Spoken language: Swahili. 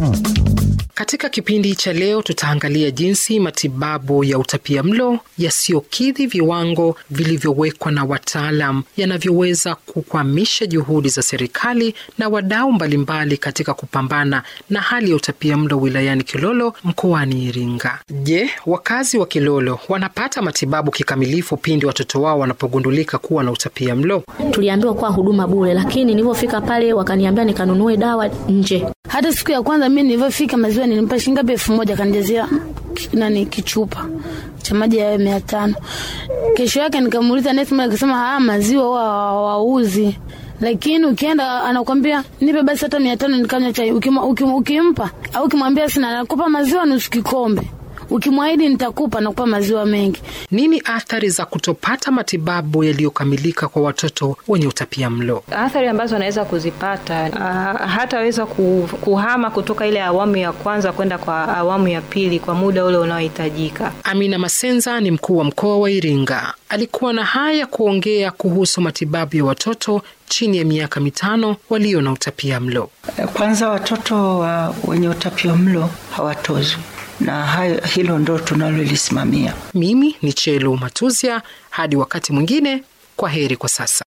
Katika kipindi cha leo tutaangalia jinsi matibabu ya utapiamlo yasiyokidhi viwango vilivyowekwa na wataalam yanavyoweza kukwamisha juhudi za serikali na wadau mbalimbali katika kupambana na hali ya utapiamlo wilayani Kilolo mkoani Iringa. Je, wakazi wa Kilolo wanapata matibabu kikamilifu pindi watoto wao wanapogundulika kuwa na utapiamlo? Tuliambiwa kuwa huduma bure, lakini nilivyofika pale wakaniambia nikanunue dawa nje. Hata siku ya kwanza mimi nilivyofika maziwa nilimpa shilingi ngapi? elfu moja kanijazia nani kichupa cha maji ya mia tano. Kesho yake nikamuuliza nesi, akasema haya maziwa huwa hawauzi, lakini ukienda anakwambia nipe basi hata mia tano nikanywa chai. Ukimpa ukim, ukim, au ukimwambia sina, nakupa maziwa nusu kikombe ukimwahidi nitakupa nakupa maziwa mengi. Nini athari za kutopata matibabu yaliyokamilika kwa watoto wenye utapia mlo? Athari ambazo anaweza kuzipata, uh, hataweza kuhama kutoka ile awamu ya kwanza kwenda kwa awamu ya pili kwa muda ule unaohitajika. Amina Masenza ni mkuu wa mkoa wa Iringa, alikuwa na haya kuongea kuhusu matibabu ya watoto chini ya miaka mitano walio na utapia mlo. Kwanza, watoto wa wenye utapia mlo hawatozwi na hayo, hilo ndo tunalolisimamia. Mimi ni Chelo Matuzia, hadi wakati mwingine, kwa heri kwa sasa.